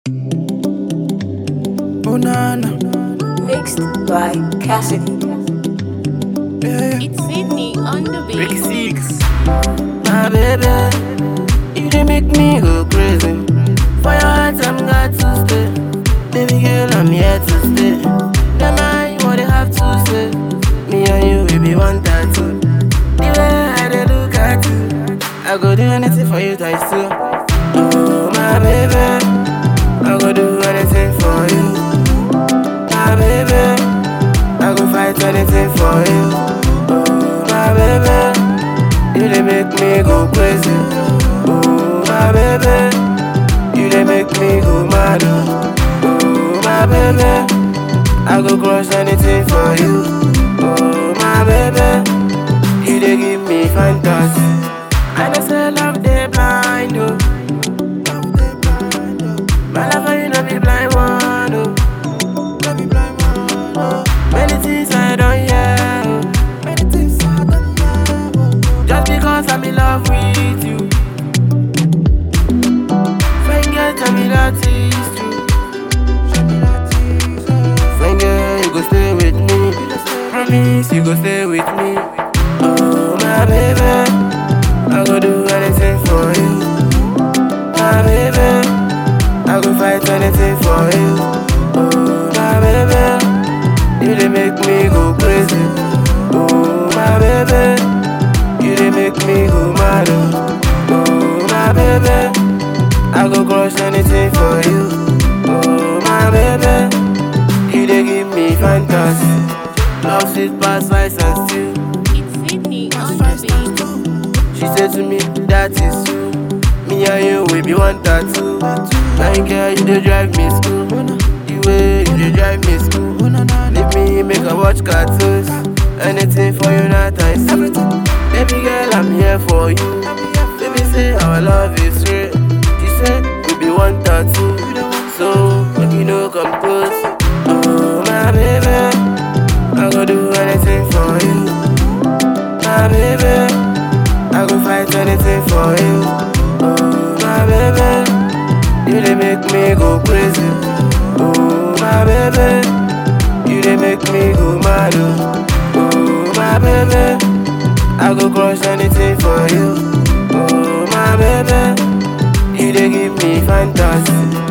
Banana. Mixed by Cassidy. Yeah, yeah. It's Sydney on the Ricky beat. Six. My baby, you dey make me go crazy. For your heart, I'm got to stay. Baby girl, I'm here to stay. Never mind what they have to say. Me and you, we be one tattoo. The way I dey look at you, I go do anything for you, times two. Oh, my baby, I go do anything for you. My baby, I go fight anything for you. Oh, my baby, you dey make me go crazy. Oh, my baby, you dey make me go mad. Oh, oh my baby, I go crush anything for you. Oh, my baby, you dey give me fantasy. I know say love dey blind, oh. My love for you no be blind one, oh. Many things I don't hear. oh. Many things I don't hear. oh. Just because I'm in love with you. Friend girl, tell me that is true. Friend girl, you go stay with me. Promise you go stay with me. Oh my baby, I go do anything for you. My baby, I go fight anything for you. Oh my baby. You dey make me go crazy. Oh my baby, you dey make me go mad. Oh Oh, my baby, I go crush anything for you. Oh my baby, you dey give me fantasy. Love sweet past spice and stew. It's Sydney on the beat. She said to me, that is true. Me and you, we be one tattoo. Like girl, you dey drive me school. The way you dey drive me school. Leave me make I watch cartoons. Anything for you, not I see. Baby girl, I'm here for you. Baby say our love is real. She said we be one tattoo. So make you know come close. Oh my baby, I go do anything for you. My baby. I go fight anything for you. Oh, my baby, you dey make me go crazy. Oh, my baby, you dey make me go mad. Oh, oh my baby, I go crush anything for you. Oh, my baby, you dey give me fantasy.